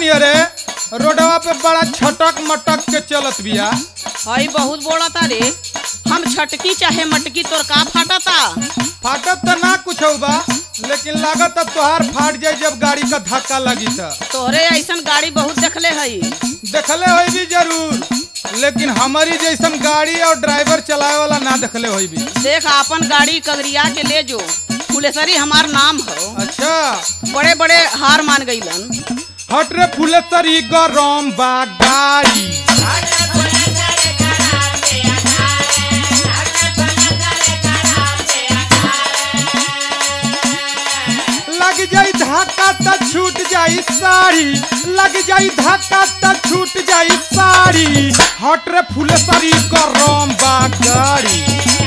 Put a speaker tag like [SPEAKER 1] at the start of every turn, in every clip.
[SPEAKER 1] नियरे रोडवा पे बड़ा छटक मटक के चलत बिया
[SPEAKER 2] हई बहुत बोलता रे हम छटकी चाहे मटकी तोर का फाटता
[SPEAKER 1] फाटत त ना कुछ बा लेकिन लागत अब तोहार फाट जाई जब गाड़ी का धक्का लगी त
[SPEAKER 2] तोहरे ऐसन गाड़ी बहुत देखले हई
[SPEAKER 1] देखले होई भी जरूर लेकिन हमारी जैसन गाड़ी और ड्राइवर चलावे वाला ना देखले होई भी
[SPEAKER 2] देख अपन गाड़ी कगरिया के ले जो फुलेसरी हमार नाम हो
[SPEAKER 1] अच्छा
[SPEAKER 2] बड़े बड़े हार मान गईलन
[SPEAKER 1] हट रे फुलेसरी गरम बा गाड़ी लग जाई धक्का त छूट जाई साड़ी लग जाई धक्का त छूट जाई साड़ी हट रे फुलेसरी गरम बा गाड़ी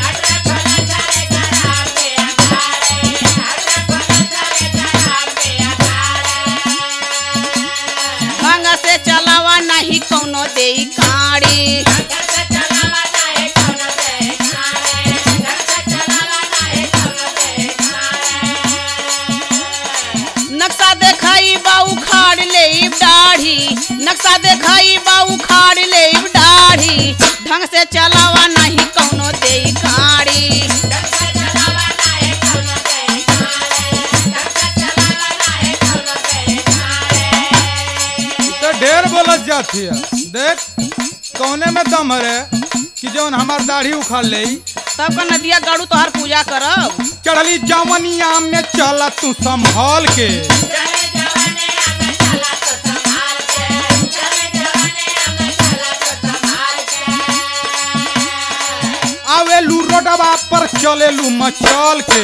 [SPEAKER 2] ढंग से चलावा नहीं कौनो दे गाड़ी नक्शा देखाई बा उखाड़ ले दाढ़ी नक्शा देखाई बा उखाड़ ले दाढ़ी ढंग से चलावा नहीं कौनो दे गाड़ी
[SPEAKER 1] तो ढेर बोलत जाती है देख कौने में दम है कि जौन हमार दाढ़ी उखाड़ ले
[SPEAKER 2] तब का नदिया गाड़ू तोहार पूजा करब
[SPEAKER 1] चढ़ली जवनिया में चल तू संभाल के आवेलू रोडवा पर चलेलू मचल के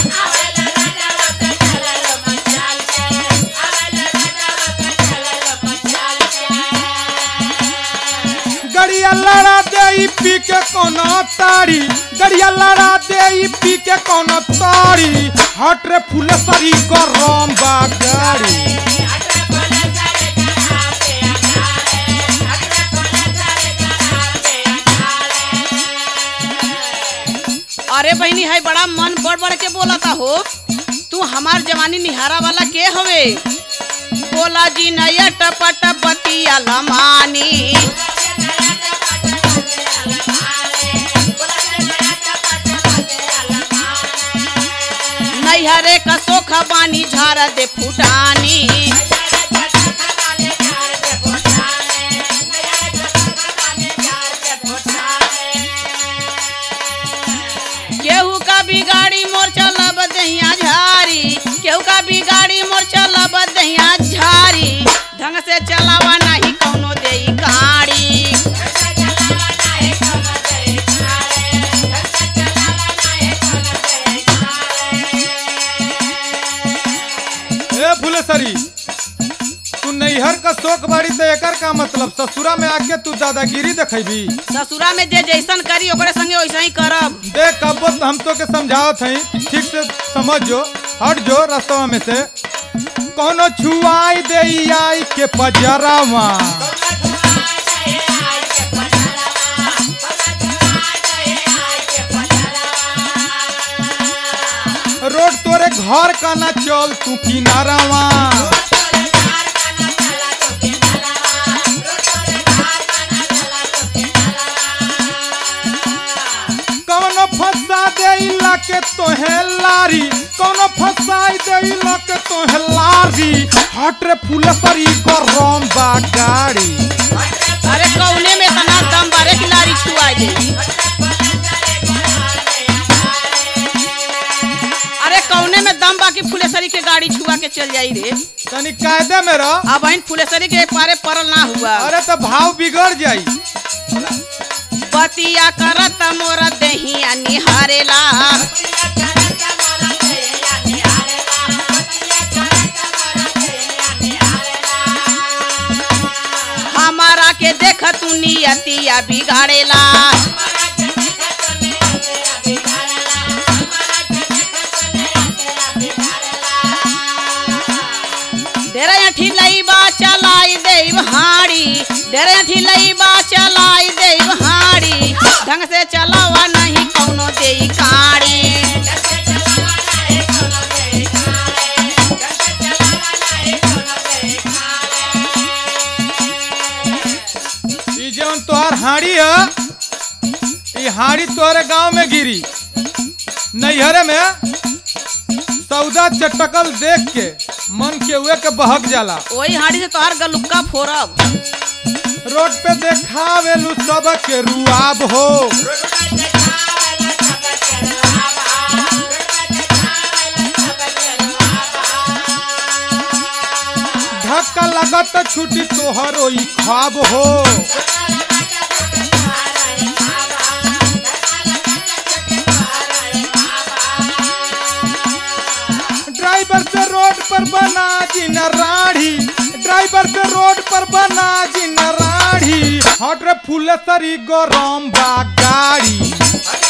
[SPEAKER 1] गड़िया लड़ा दे ई पी के कोनो तारी गड़िया लड़ा दे ई पी के कोनो तारी हट रे फुलेसरी गरम बा गाड़ी
[SPEAKER 2] अरे बहनी है बड़ा मन बढ़ बढ़ के बोलता हो तू हमार जवानी निहारा वाला के हवे बोला जी नया टपट बतिया लमानी नैहरे का सोखा बानी झारा दे फुटानी केहू का बिगाड़ी मोर चलब दहिया झारी केहू का बिगाड़ी मोर चलब दहिया झारी ढंग से चलावा नहीं कौनो दे गाड़ी
[SPEAKER 1] ए फुलेसरी तू नैहर का शौक बाड़ी तो एकर का मतलब ससुरा में आके तू दादागिरी देखेबी
[SPEAKER 2] ससुरा में जे जैसन करी ओकरे संगे वैसा ही करब
[SPEAKER 1] देख कबो तो हम तो के समझावत हई ठीक से समझ जो हट जो रास्ता में से कोनो छुआई दे आई के पजरावा रोड तोरे घर का ना चल तू किनारावा कौनो फंसा दे के तोहे लारी कौनो फंसाई दे के तोहे लारी हट रे फुलसरी गरम बा गाड़ी
[SPEAKER 2] अरे कौने में तना दम बारे की लारी छुआ दे अरे कौने में दम बाकी फुलेसरी के गाड़ी छुआ के चल जाई रे
[SPEAKER 1] तनी कायदे में रह
[SPEAKER 2] अब इन फुलेसरी के पारे परल ना हुआ
[SPEAKER 1] अरे तो भाव बिगड़ जाई
[SPEAKER 2] बतिया करत मोर दहिया निहारेला हमारा के देख तू नियतिया बिगाड़ेला डेरे अठी लईबा चलाई देव हाड़ी डेरे अठी लईबा चलाई देव हाड़ी ढंग से चलावा नहीं कौनो देई काड़ी
[SPEAKER 1] हाड़ी है ई हाड़ी तोहरे गांव में गिरी नैहरे में सौदा चटकल देख के मन के हुए के बहक जाला
[SPEAKER 2] वही हाड़ी से तोहार गलुक्का फोरब
[SPEAKER 1] रोड पे देखावेलू सब के रुआब हो धक्का लगत छुटी तोहरो ई ख्वाब हो ड्राइवर से रोड पर बना जी न राढ़ी ड्राइवर से रोड पर बना जी न राढ़ी हट रे फूले सरी गरम बा गाड़ी